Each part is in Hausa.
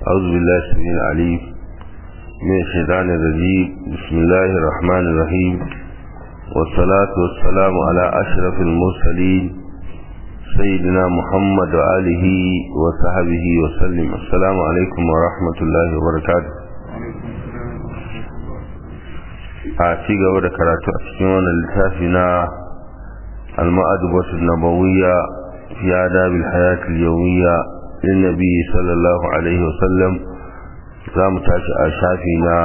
أعوذ بالله السميع العليم من الشيطان الرجيم بسم الله الرحمن الرحيم والصلاة والسلام على أشرف المرسلين سيدنا محمد وآله وصحبه وسلم السلام عليكم ورحمة الله وبركاته a ci gaba da karatu a cikin wannan littafi na al-ma'adubatu nabawiyya fi adabil hayati al-yawmiyya lin nabi sallallahu alaihi wa sallam za mu tashi a shafi na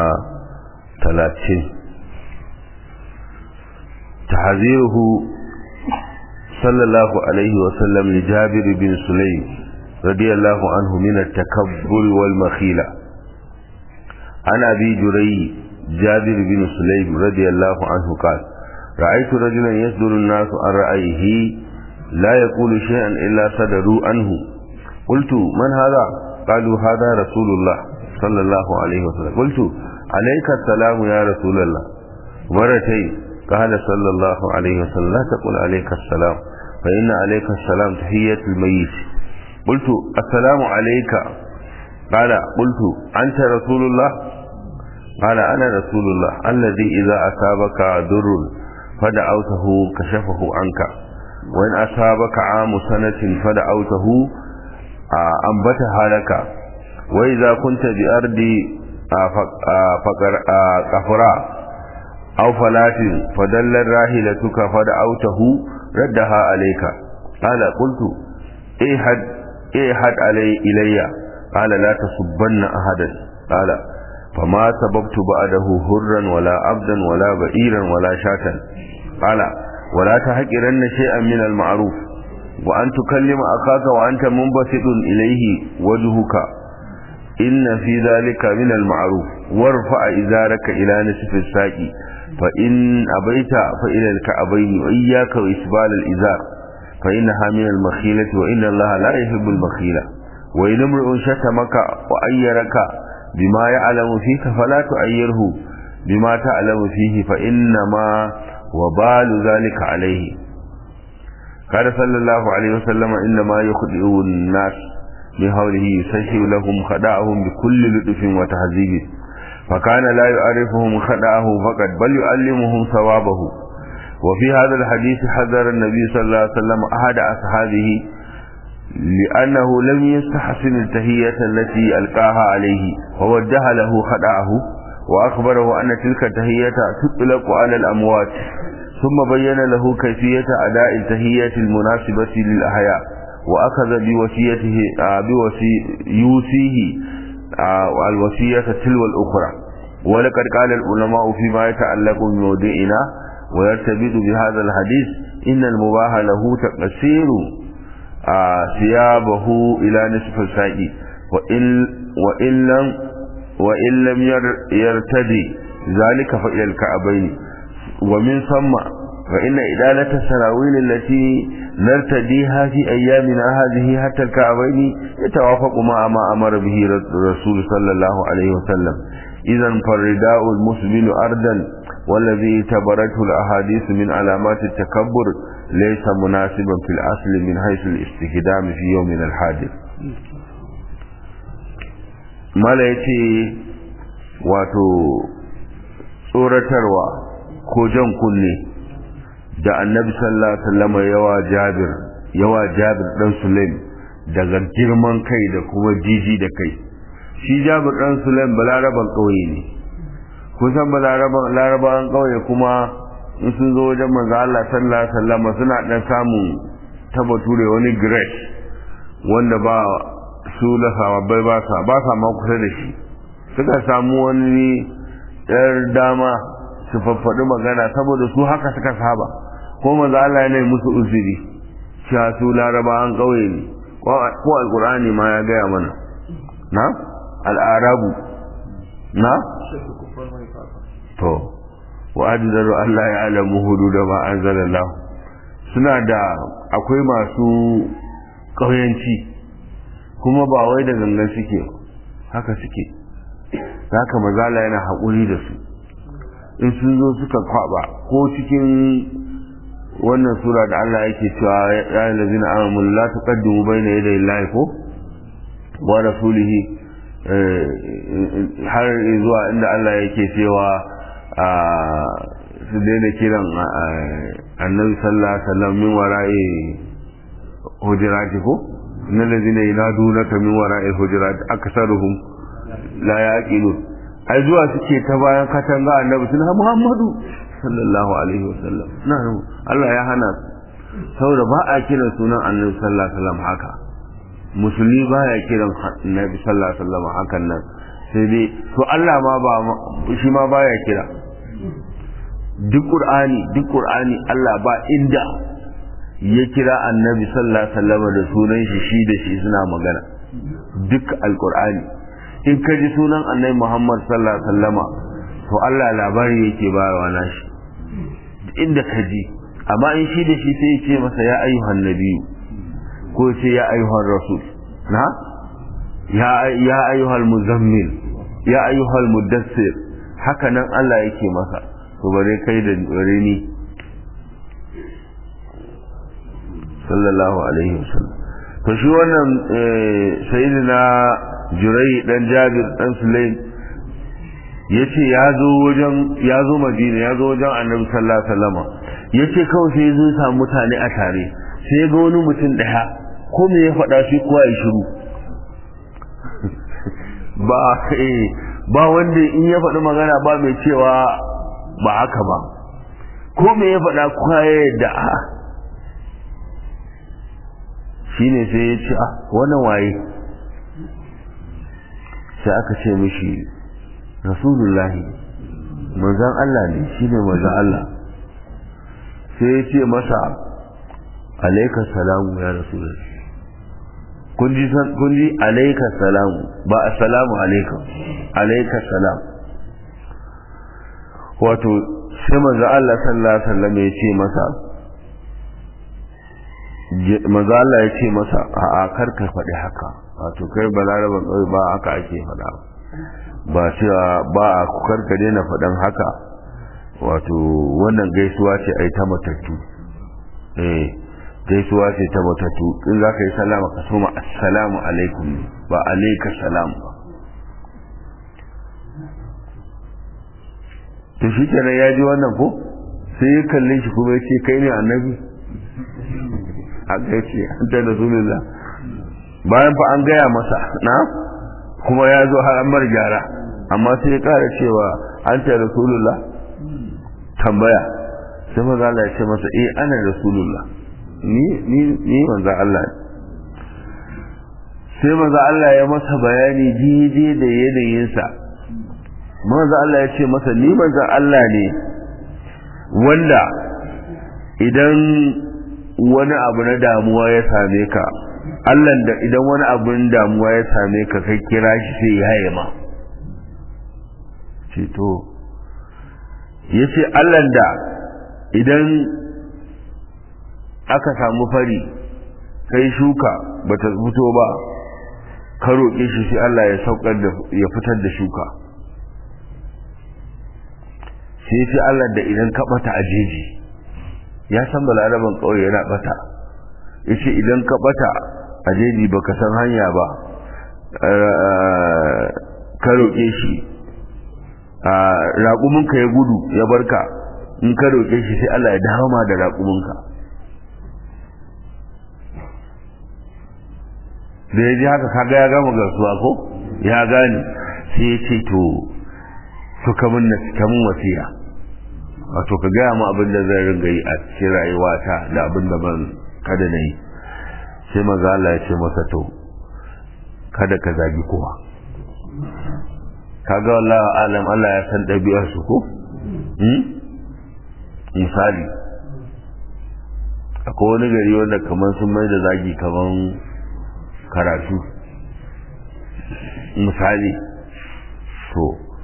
30 tahziruhu sallallahu alaihi wa sallam li jabir bin sulaym radiyallahu anhu min at-takabbur wal makhila ana bi jurai جابر بن سليم رضي الله عنه قال رأيت رجلا يصدر الناس عن رأيه لا يقول شيئا إلا صدروا عنه قلت من هذا قالوا هذا رسول الله صلى الله عليه وسلم قلت عليك السلام يا رسول الله مرتين قال صلى الله عليه وسلم لا تقل عليك السلام فإن عليك السلام تحية الميت قلت السلام عليك قال قلت أنت رسول الله قال أنا رسول الله الذي إذا أصابك ضر فدعوته كشفه عنك وإن أصابك عام سنة فدعوته أنبتها لك وإذا كنت بأرض قفراء أو فلات فدل راهلتك فدعوته ردها عليك قال قلت إيحد إيحد علي إلي قال لا تصبن أحدا قال فما سببت بعده هرا ولا عبدا ولا بئيرا ولا شاتا قال ولا تحقرن شيئا من المعروف وأن تكلم أخاك وأنت منبسط إليه وجهك إن في ذلك من المعروف وارفع إزارك إلى نصف الساق فإن أبيت فإلى الكعبين وإياك وإسبال الإزار فإنها من المخيلة وإن الله لا يحب المخيلة وإن امرؤ شتمك وأيرك بما يعلم فيك فلا تؤيره بما تعلم فيه فإنما وبال ذلك عليه قال صلى الله عليه وسلم إنما يخدئ الناس من حوله يسهل لهم خدعهم بكل لطف وتهذيب فكان لا يعرفهم خدعه فقط بل يعلمهم ثوابه وفي هذا الحديث حذر النبي صلى الله عليه وسلم أحد أصحابه لأنه لم يستحسن التهية التي ألقاها عليه ووجه له خدعه وأخبره أن تلك التهية تطلق على الأموات ثم بين له كيفية أداء التهية المناسبة للأحياء وأخذ بوصيته بوصي يوصيه الوصية تلو الأخرى ولقد قال العلماء فيما يتعلق بموضعنا ويرتبط بهذا الحديث إن المباح له تقصير ثيابه إلى نصف الساق وإن, وإن لم وإن لم يرتدي ذلك فإلى الكعبين ومن ثم فإن إدالة السراويل التي نرتديها في أيامنا هذه حتى الكعبين يتوافق مع ما أمر به الرسول صلى الله عليه وسلم إذا فالرداء المسبل أردا والذي اعتبرته الأحاديث من علامات التكبر ليس مناسبا في الأصل من حيث الاستخدام في يومنا الحادث mala ya ce wato tsoratarwa ko jan kunne da annabi sallallahu alaihi wasallam yawa jabir yawa jabir dan sulaim daga girman kai da kuma jiji da kai shi jabir dan sulaim balaraban kauye ne kusan balaraban larabawan kauye kuma in sun zo wajen manzo Allah sallallahu alaihi wasallam suna dan samun ta bature wani grace wanda ba su da sahabbai ba sa ba sa ma kusa da shi suka samu wani yar dama su faffaɗi magana saboda su haka suka saba ko manzo Allah ne musu uzuri cewa su laraba an kauye ne ko alqur'ani ma ya gaya mana na al'arabu na to wa ajdaru Allah ya alamu hududa ma anzalallahu suna da akwai masu ƙauyanci kuma ba wai da gangan suke haka suke haka mazala yana haƙuri da su in sun zo suka kwaba ko cikin wannan sura da Allah yake cewa ya yi lazina amamul la tuqaddimu bayna yaday Allahi ko wa rasulihi har zuwa inda Allah yake cewa su daina kiran annabi sallallahu alaihi wasallam min wara'i hujurati ko innal ladina yanadunaka min wara'i hujurati aksaruhum la yaqilun ai zuwa suke ta bayan katanga annabi sun ha Muhammadu sallallahu alaihi wasallam na Allah ya hana saboda ba a kiran sunan annabi sallallahu alaihi wasallam haka musulmi baya kiran annabi sallallahu alaihi wasallam hakan nan sai dai to Allah ma ba shi ma baya kira duk qur'ani duk qur'ani Allah ba inda ya kira annabi sallallahu alaihi wasallam da sunan shi shi da shi suna magana duk alqur'ani in ka ji sunan annabi Muhammad sallallahu alaihi wasallama to Allah labari yake bayarwa nashi inda ka ji amma in shi da shi sai ya ce masa ya ayyuhan nabiyyu ko ce ya ayyuhan rasul na ya ya ayyuhal muzammil ya ayyuhal mudassir haka nan Allah yake masa to bare kai da bare ni sallallahu alaihi wasallam to shi wannan sayyidina jurai dan jabir dan sulaim yace ya zo wajen ya zo madina ya zo wajen annabi sallallahu alaihi wasallam yace kawai sai ya zo samu mutane a tare sai ga wani mutum daya ko me ya faɗa shi kowa ya shiru ba ba wanda in ya faɗi magana ba mai cewa ba haka ba ko me ya faɗa kowa ya yadda a shine sai ya ce ah wannan waye sai aka ce mishi rasulullahi manzan Allah ne shi ne manzan Allah sai ya ce masa alaika salamu ya rasulullahi kun ji alaika salamu ba assalamu alaika alaika salam wato sai manzan Allah sallallahu alaihi wasallam ya ce masa manzo Allah ya ce masa a karka faɗi haka wato kai balaraban ƙauye ba haka ake faɗa ba cewa ba a karka daina faɗan haka wato wannan gaisuwa ce ai ta matattu eh gaisuwa ce ta matattu in za ka yi salama ka soma assalamu alaikum ba alaika salam ba to shi kenan ya ji wannan ko sai ya kalle shi kuma ya ce kai ne annabi haka ya ce an ta rasulullah bayan fa an gaya masa na kuma ya zo har an mar gyara amma sai ya kara cewa an ta rasulullah tambaya sai maza Allah ya ce masa eh ana rasulullah ni ni ni manzo Allah sai maza Allah ya masa bayani daidai da yanayinsa manzo Allah ya ce masa ni manzo Allah ne wanda idan wani abu na damuwa ya same ka Allah da idan wani abun damuwa ya same ka kai kira shi sai ya haye ma ce to ya ce Allah da idan aka samu fari kai shuka bata fito ba ka roƙe shi sai Allah ya saukar da ya fitar da shuka sai ce Allah da idan ka bata a jeji ya san balaraban ƙauye yana bata ya ce idan ka bata a jeji ba ka san hanya ba ka roƙe shi raƙuminka ya gudu ya barka in ka roƙe shi sai Allah ya dawo ma da raƙuminka da ya ji haka kaga ya gama gasuwa ko ya gane sai ya ce to to kamun wasiya wato ka gaya mu abin da zai ringa yi a cikin rayuwata da abin da ban kada na yi sai maza Allah ya ce masa to kada ka zagi kowa kaga wallahi alam Allah ya san ɗabi'ar su ko misali akwai wani gari wanda kamar sun mai da zagi kamar karatu misali to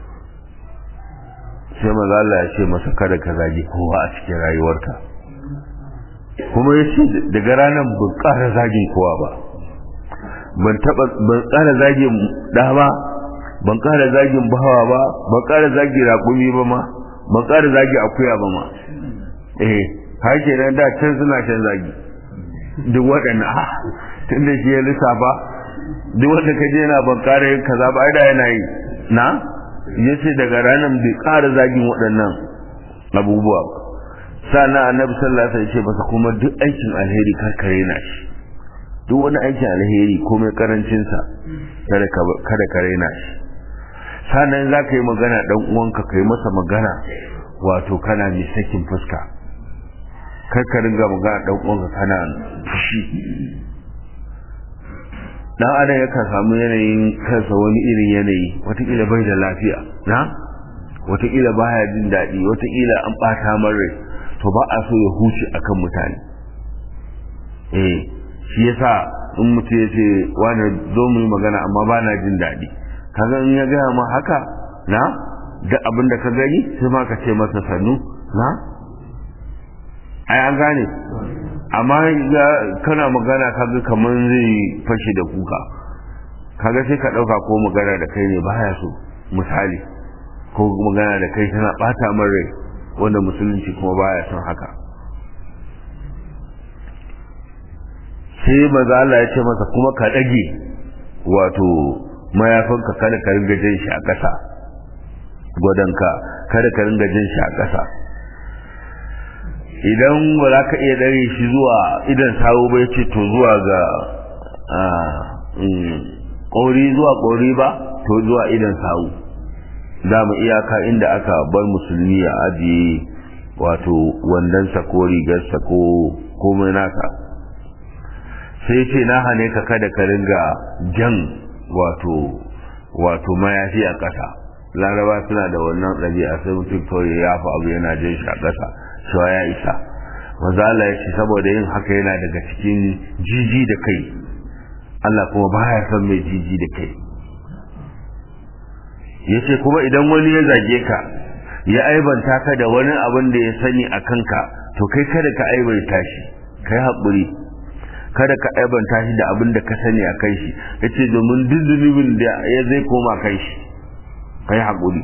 sai maza Allah ya ce masa kada ka zagi kowa a cikin rayuwarka kuma ya ce daga ranar ban ƙara zagin kowa ba ban taɓa ban ƙara zagin ɗa ba ban ƙara zagin bawa ba ban ƙara zagin raƙumi ba ma ban ƙara zagin akuya ba ma eh har kenan da can suna shan zagi duk waɗannan a tun da shi ya lissafa duk wanda ka je yana ban ƙara yin kaza ba ai da yana yi na yace daga ranar bai ƙara zagin waɗannan abubuwa ba sannan annabi sallallahu alaihi wasallam ya ce masa kuma duk aikin alheri karkare na shi duk wani aikin alheri komai karancin sa kada ka kada ka raina shi sannan za ka yi magana dan uwanka kai masa magana wato kana mai sakin fuska kar ka ringa magana dan uwanka kana fushi dan adam yakan samu yanayin kansa wani irin yanayi watakila bai da lafiya na watakila baya jin daɗi watakila an ɓata rai to ba a so ya huce akan mutane eh shi yasa in mutum ya ce wani zo mu yi magana amma ba na jin daɗi kaga in ya gaya ma haka na da abin da ka gani sai ma ka ce masa sannu na ai an gane amma kana magana kaga kamar zai fashe da kuka kaga sai ka ɗauka ko magana da kai ne baya so misali ko magana da kai tana ɓata min rai wanda musulunci kuma baya son haka sai maza Allah ya ce masa kuma ka ɗage wato mayafinka kada ka ringa jan shi a ƙasa gwadonka kada ka ringa jan shi a ƙasa idan ba za ka iya dare shi zuwa idan sawo ba ya ce to zuwa ga ƙori zuwa ƙori ba to zuwa idan sawo za mu iyaka inda aka bar musulmi a ajiye wato wandonsa ko rigarsa ko komai nasa sai ce na hane ka kada ka ringa jan wato wato mayafi a ƙasa laraba suna da wannan ɗabi'a sai mutum kawai ya fi abu yana jan shi a ƙasa cewa ya isa mazala ya ce saboda yin haka yana daga cikin jiji da kai Allah kuma baya son mai jiji da kai ya ce kuma idan wani ya zage ka ya aibanta ka da wani abin da ya sani a kanka to kai kada ka aibanta shi kai haƙuri kada ka aibanta shi da abin da ka sani a kai shi ya ce domin duk zunubin da ya zai koma kai shi kai haƙuri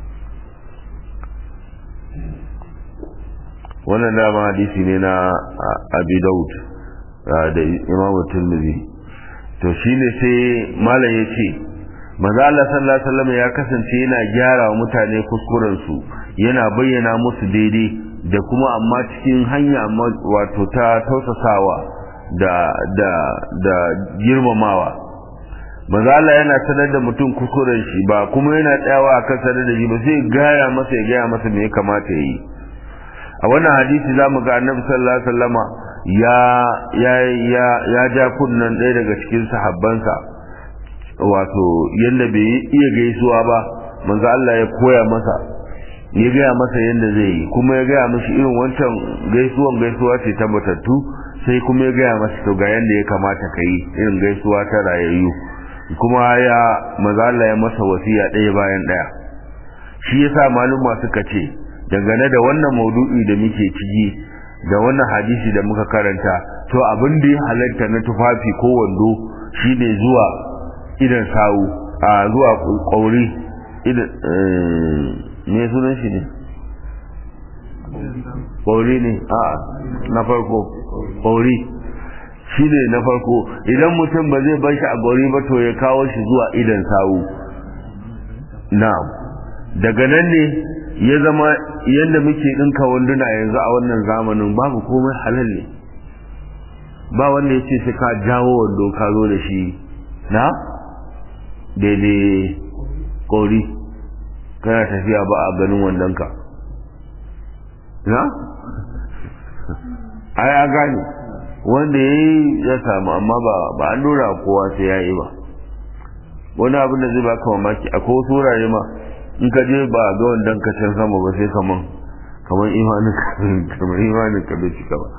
wannan dama hadisi ne na abi daud da imam tirmidhi to shine sai malam ya ce maza Allah sallallahu alaihi wasallam ya kasance yana gyara wa mutane kuskuren su yana bayyana musu daidai da kuma amma cikin hanya wato ta tausasawa da da da girmamawa maza Allah yana sanar da mutum kuskuren shi ba kuma yana tsayawa akan sanar da shi ba sai gaya masa ya gaya masa me ya kamata ya yi a wannan hadisi zamu ga annabi sallallahu alaihi wasallama ya ya ya ya ja kunnan ɗaya daga cikin sahabbansa wato yanda bai iya gaisuwa ba manzo Allah ya koya masa ya gaya masa yanda zai yi kuma ya gaya mishi irin wancan gaisuwan gaisuwa ce ta matattu sai kuma ya gaya masa to ga yanda ya kamata ka yi irin gaisuwa ta rayayyu kuma ya manzo Allah ya masa wasiya ɗaya bayan ɗaya shi yasa maluma suka ce dangane da wannan maudu'i da muke ciki da wannan hadisi da muka karanta to abin da ya halatta na tufafi ko wando shine zuwa idan sawu a zuwa kauri idan me sunan shi ne kauri ne a na farko kauri shi ne na farko idan mutum ba zai bar shi a gauri ba to ya kawo shi zuwa idan sawu na'am daga nan ne ya zama yadda muke ɗinka wanduna yanzu a wannan zamanin babu komai halal ne ba wanda ya ce sai ka jawo wando ka zo da shi na daidai kori kana tafiya ba a ganin wandonka na ai a gane wanda ya yi ya samu amma ba an dora kowa sai ya yi ba wani abin da zai baka mamaki akwai wasu wurare ma in ka je ba ga wandan ka can sama ba sai kaman kaman imanin ka kamar imanin ka bai cika ba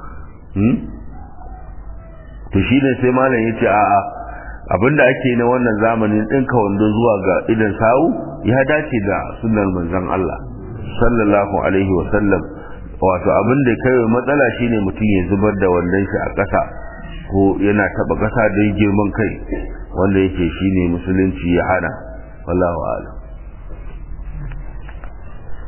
to shi ne sai malam yace a'a abinda ake na wannan zamanin ɗinka wando zuwa ga idan sawu ya dace da sunnar manzon Allah sallallahu alaihi wa sallam wato abin da kai matsala shine mutum ya zubar da wannan shi a ƙasa ko yana taba ƙasa don girman kai wanda yake shine musulunci ya hana wallahu a'lam